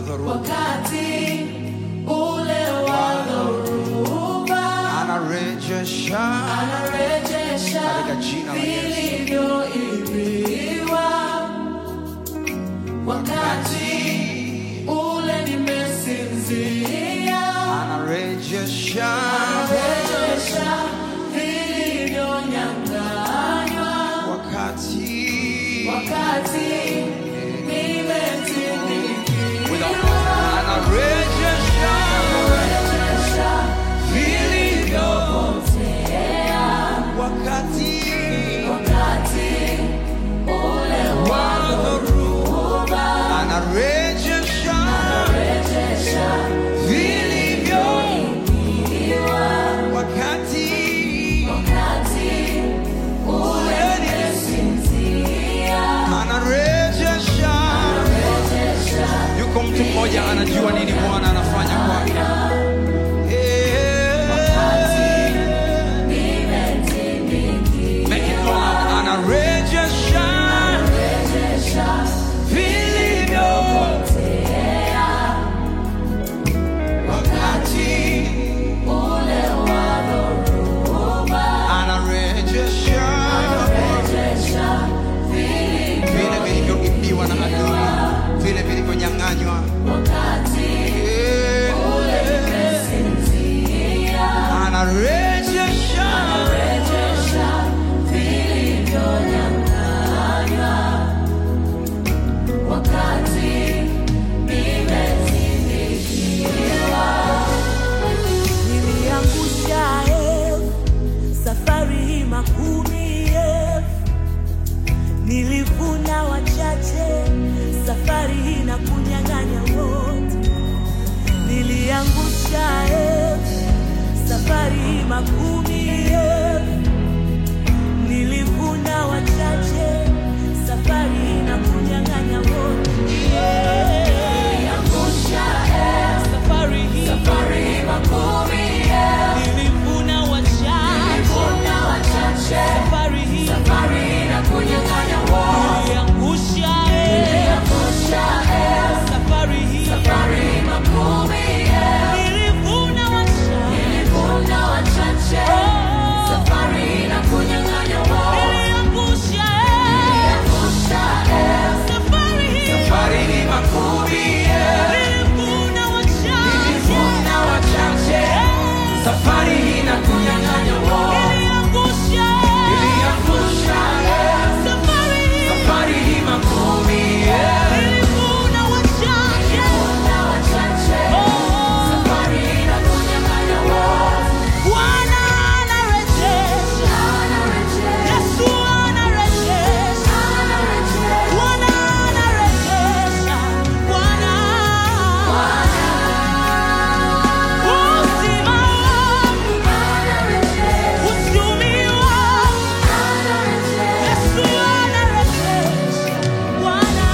dhoruba wakati ule wa dhoruba anarejesha anarejesha Katika jina la Yesu. vilivyoibiwa wakati ule nimesinzia anarejesha anarejesha vilivyonyang'anywa wakati wakati nimetinikiwa anarejesha anarejesha vilivyopotea wakati wakati ule wa dhoruba anarejesha anarejesha vilivyo vilivyoibiwa wakati wakati ule nimesinzia anarejesha anarejesha yuko mtu mmoja anajua nini bwana anafanya kwake nimetinikiwa Make it loud. anarejesha anarejesha vilivyo vilivyopotea wakati ule wa dhoruba anarejesha anarejesha vile vilivyoibiwa na adui vile vilivyonyang'anywa wakati ule nimesinzia anarejesha anarejesha vilivyonyang'anywa wakati nimetinikiwa niliangusha elfu safari hii makumi elfu nilivuna wachache safari hii na kunyang'anya wote niliangusha elfu safari hii makumi elfu nilivuna wachache safari hii na kunyang'anya wote Niliangusha elfu, safari hii safari makumi elfu, nilivuna wachache nilivuna wachache safari hii safari na kunyang'anya wote. niliangusha Niliangusha elfu, safari hii safari makumi elfu, nilivuna wachache nilivuna wachache safari na kunyang'anya wote. niliangusha Niliangusha elfu, safari hii safari ni makumi nilivuna wachache nilivuna wachache safari na kunyang'anya wote. niliangusha Niliangusha elfu, safari hii safari makumi elfu, nilivuna wachache nilivuna wachache safari na kunyang'anya wote. Bwana anarejesha Yesu anarejesha Bwana anarejesha Bwana uzima wangu uchumi wangu Yesu anarejesha Bwana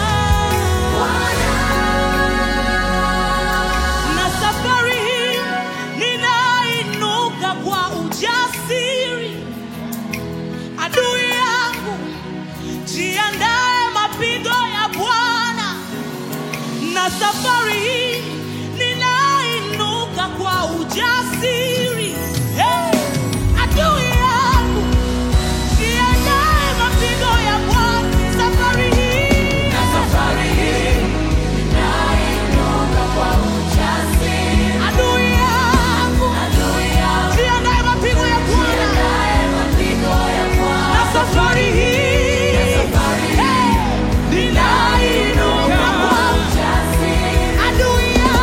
na safari hii ninainuka kwa ujasiri adui yangu jiandae mapigo ya bwana na safari hii ninainuka kwa ujasiri hey! adui yangu jiandae mapigo ya bwana safari hii Na safari hii ninainuka kwa ujasiri. adui yangu Adui yangu jiandae mapigo ya bwana jiandae mapigo ya Bwana. na safari hii Safari hii ninainuka kwa ujasiri. adui yangu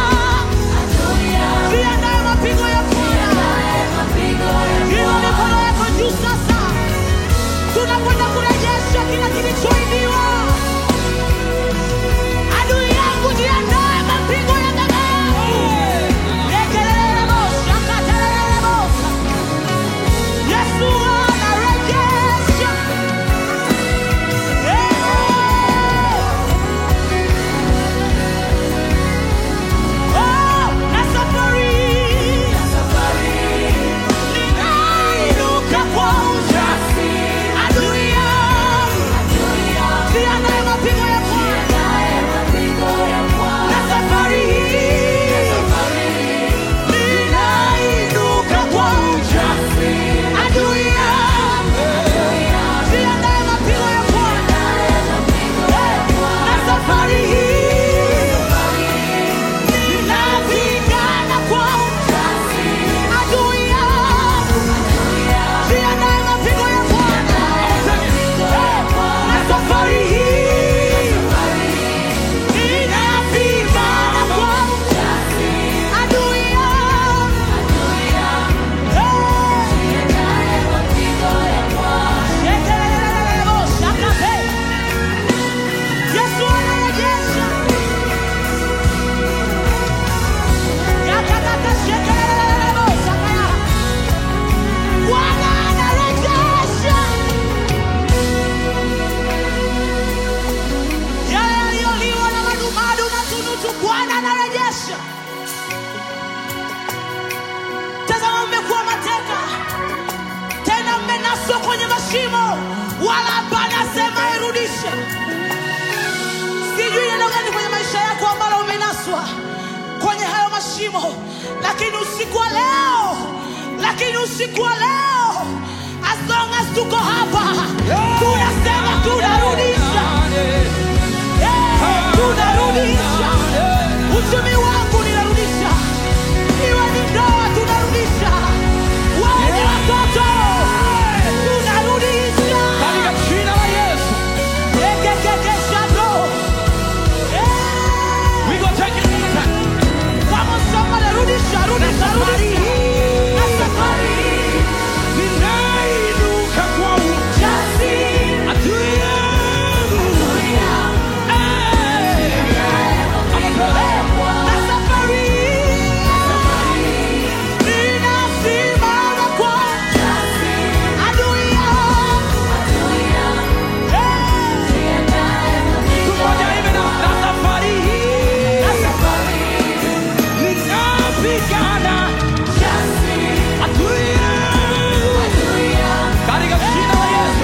shimo lakini usiku wa leo lakini usiku wa leo as long as tuko hapa tunasema tunarudisha Eh, tunarudisha uchumi wangu ninarudisha iwe ni ndoa tunarudisha wawe ni watoto tunarudisha Katika jina la Yesu. Ekekekeshado. Eh. We go take it back. Vamos somebody, rudisha, rudisha, rudisha. Na safari hii, Ninainuka kwa jasiri, adui yangu. Eh. na safari hii, ninasimama kwa adui yangu. Eh. Mtu mmoja hivi na na safari hii. Na safari hii, Ninapigana adui yangu. Katika jina la Yesu.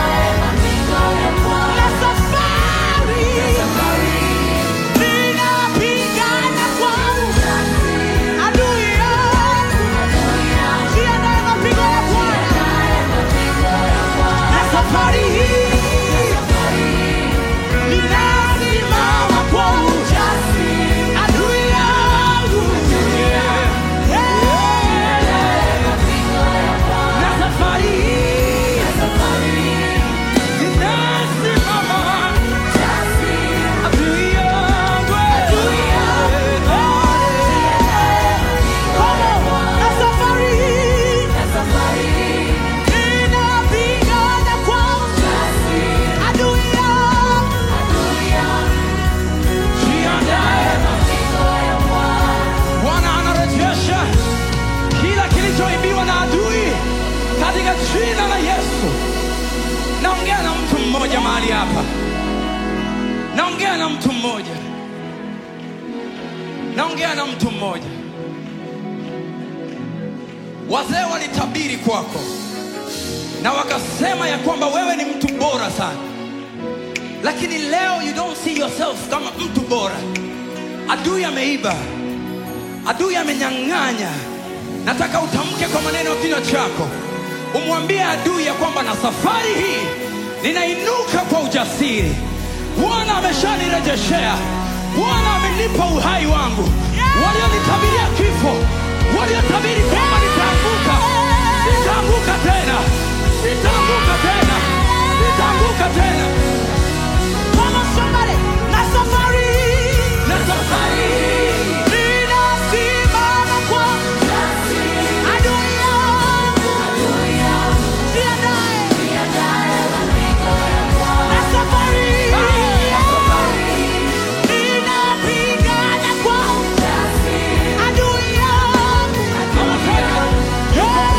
na safari hii, ninapigana kwa adui yangu. Jiandae mapigo ya Bwana. Na safari hii, ninasimama kwa ujasiri. Adui yangu. Na safari hii. Ninasimama adui yangu. Na safari hii, ninapigana kwa adui yangu. Jiandae. Bwana anarejesha kila kilichoibiwa na adui katika jina la Yesu. Naongea na mtu mmoja mahali hapa, naongea na mtu mmoja, naongea na mtu mmoja. Wazee walitabiri kwako na wakasema ya kwamba wewe ni mtu bora sana, lakini leo you don't see yourself kama mtu bora. Adui ameiba, adui amenyang'anya. Nataka utamke kwa maneno ya kinywa chako, umwambie adui ya kwamba na safari hii ninainuka kwa ujasiri. Bwana ameshanirejeshea, Bwana amenipa uhai wangu. Walionitabiria kifo, waliotabiri kwamba nitaanguka, sitaanguka tena, sitaanguka tena, sitaanguka tena. Vamos somebody, na safari hii, Na safari hii ninasimama kwa adui yangu. Jiandae. Na safari hii, ninapigana kwa adui yangu. Anasema,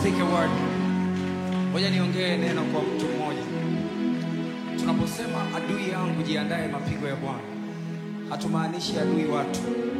speak a word. Ngoja niongee neno kwa mtu mmoja. Tunaposema adui yangu jiandae mapigo ya Bwana, hatumaanishi adui watu.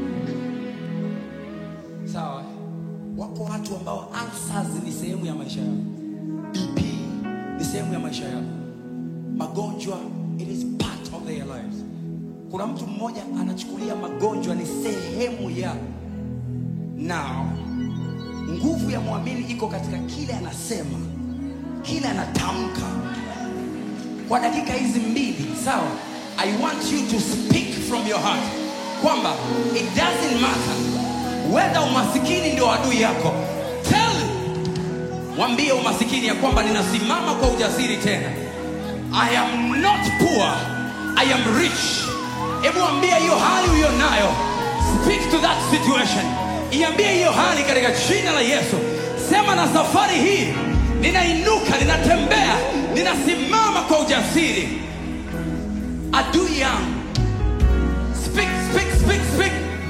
Sawa? Wako watu ambao ulcers ni sehemu ya maisha yao. BP ni sehemu ya maisha yao. Magonjwa it is part of their lives. Kuna mtu mmoja anachukulia magonjwa ni sehemu ya now. Nguvu ya mwamini iko katika kile anasema, kile anatamka kwa dakika hizi mbili sawa i want you to speak from your heart kwamba it doesn't matter whether umasikini ndio adui yako tell mwambie umasikini ya kwamba ninasimama kwa ujasiri tena i am not poor i am rich hebu ambia hiyo hali uliyo nayo speak to that situation iambie hiyo hali katika jina la yesu sema na safari hii ninainuka ninatembea ninasimama kwa ujasiri adui yangu speak, speak, speak, speak.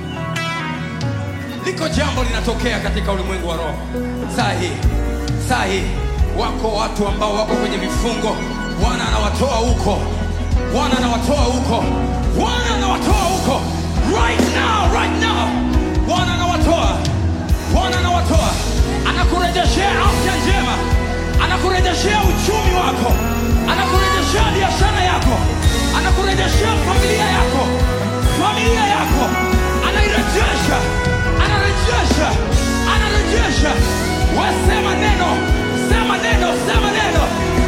liko jambo linatokea katika ulimwengu wa roho saa hii saa hii wako watu ambao wako kwenye vifungo bwana anawatoa huko bwana anawatoa huko bwana anawatoa huko right now right now bwana anawatoa bwana anawatoa anakurejeshea afya njema anakurejeshea uchumi wako anakurejeshea biashara yako anakurejeshea familia yako familia yako anairejesha anarejesha anarejesha wasema neno sema neno sema neno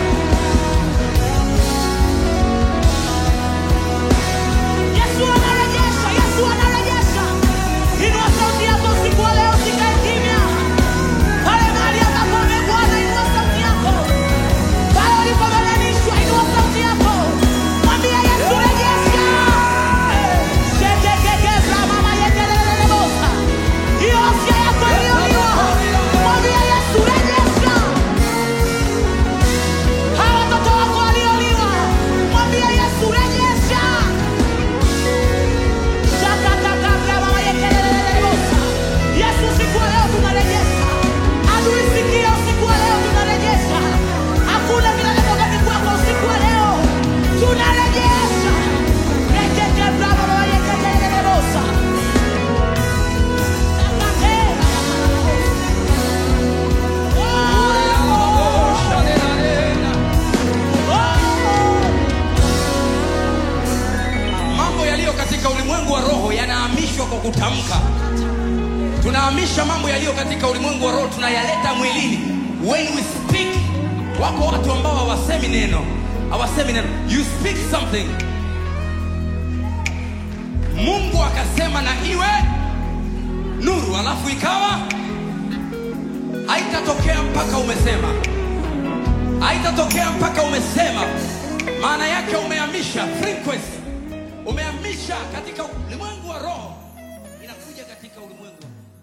Yesu anarejesha, Yesu anarejesha. Inua sauti yako usiku wa leo, usikae kimya. Pale mahali ambapo umegwana, inua sauti yako. Pale ulipobebanishwa, inua sauti yako. Mwambie Yesu, rejesha. Shetekeke mama yetelelelebosa. Hiyo afya yako iliyoliwa. Mwambie Yesu, rejesha. Hawa watoto wako walioliwa. Mwambie Yesu, rejesha. Yesu, usiku wa leo tunarejesha. Adui sikia, usiku wa leo tunarejesha. Hakuna vinavyotoka kwako usiku wa leo. Tunarejesha. Rekete bravo baba yekelelelebosa. mambo yaliyo katika ulimwengu wa roho yanahamishwa kwa kutamka tunahamisha mambo yaliyo katika ulimwengu wa roho tunayaleta mwilini when we speak wako watu ambao hawasemi neno hawasemi neno you speak something mungu akasema na iwe nuru alafu ikawa haitatokea mpaka umesema haitatokea mpaka umesema maana yake umehamisha frequency umehamisha katika ulimwengu wa roho inakuja katika ulimwengu